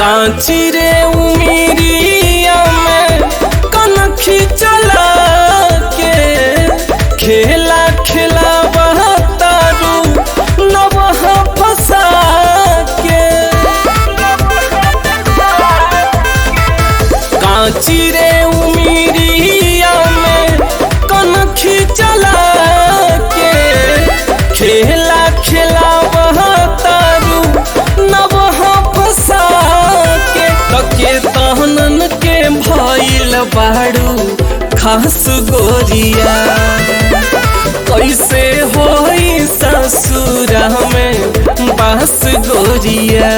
कांची रे उमिरिया में कनखी चला के खेला खेला तारू नवह फसा के कांची रे उमिरिया में कनखी चला के खेला खेला तारू नवह फसा के तके तहनन के भइल बाड़ू खास गोरिया कैसे होई ससुरा में बास गोरिया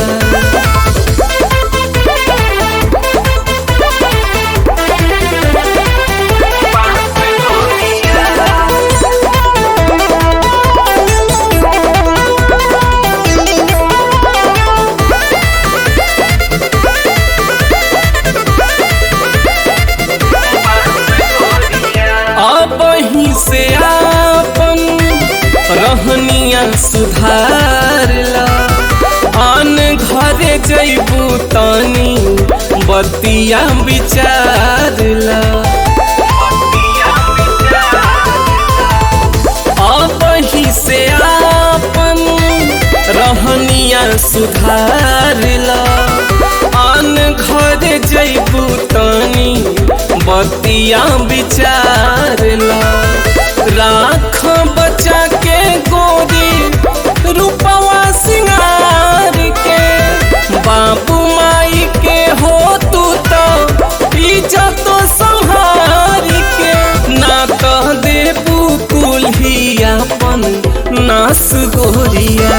अब ही से आपन रहनिया सुधार ला आन घरे जैबू तनी बतिया विचार ला अब ही से आपन रहनिया सुधार ला आन घरे जैबू तनी बतिया विचार ला राख बचा के गोरी रूपवा सिंगार के बाबू माई के हो तू तो इज्जत संहार के ना कह देबू कुल्हियापन नास गोरिया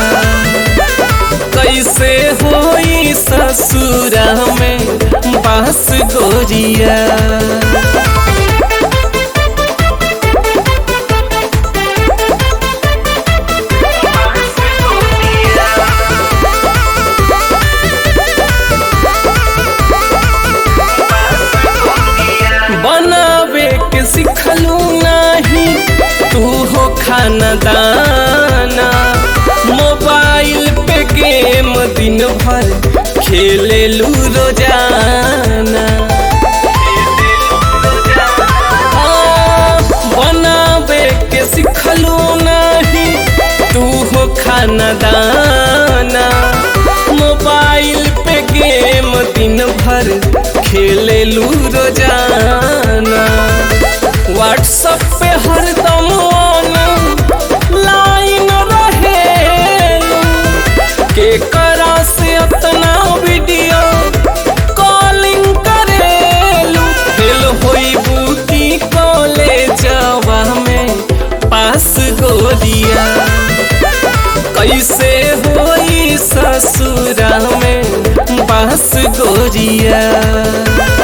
कैसे होई ससुरा में बास गोरिया बनावे के सिखलू नाही तू हो खाना दाना मोबाइल पे गेम दिन भर खेले लू रोजाना हाँ, बनावे के सिखलू नाही तू हो खाना दाना मोबाइल पे गेम दिन भर खेले लू रोजाना व्हाट्सएप पे हरदम ऑन लाइन रहेलू के करा से अपना वीडियो कॉलिंग करेलू फेल होइबू की कॉलेजवा में पास गोरिया कैसे होई ससुरा में बास गोरिया